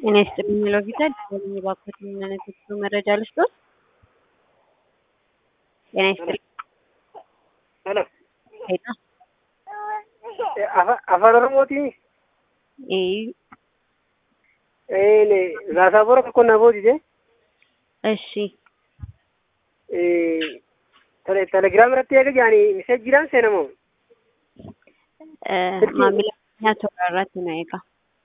ጤና ይስጥልኝ ሎቪታ ደወለኝ እባክዎት ምን አይነት የጉዞ መረጃ ልስጥዎት? ጤና ይስጥልኝ ሄሎ ሄሎ afaan oromooti ee laasaabora tokko na boodite እሺ telegiraam irratti eega jaani miseejiidhaan seenamoo maamila keenyaa toora irratti na eega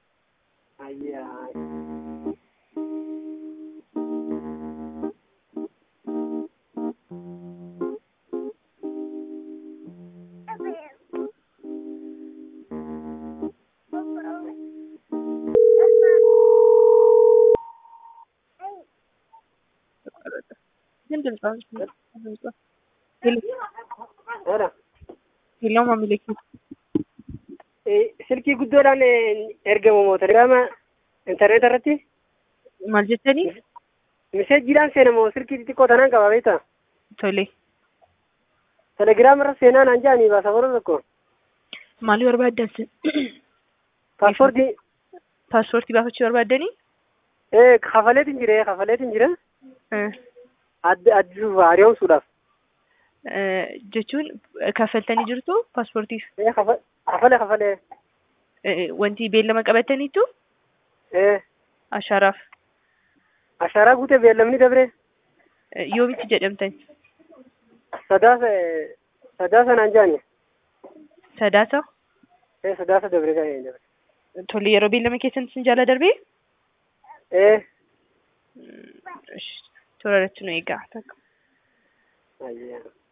ግን ድምጿን ድምጿ ሄሎ ማሚላ silkii guddoodhaan ergamu moo telegiraama intarneeta irratti maal jettanii miseejiidhaan seenamoo silkii xixiqqoo tanaan qaba beekta tole telegiraama irra seenaa naan jaanii baasaboora tokko maalii barbaaddan paaspoortii paaspoortii baafachuu barbaaddanii kafaleetiin jire kafaleetiin jira addisuuf hariyoomsuudhaaf jechuun kaffaltanii jirtu paaspoortiif kafale kafale wanti beellama qabataniitu ashaaraaf ashaaraa guutee beellamni dabre yoomitti jedhamtan sadaasa sadaasa naan jaani sadaasa sadaasa dabre kan dabre tole yeroo beellama keessan sin jaala darbee toora irratti nu eegaa takka ayyaa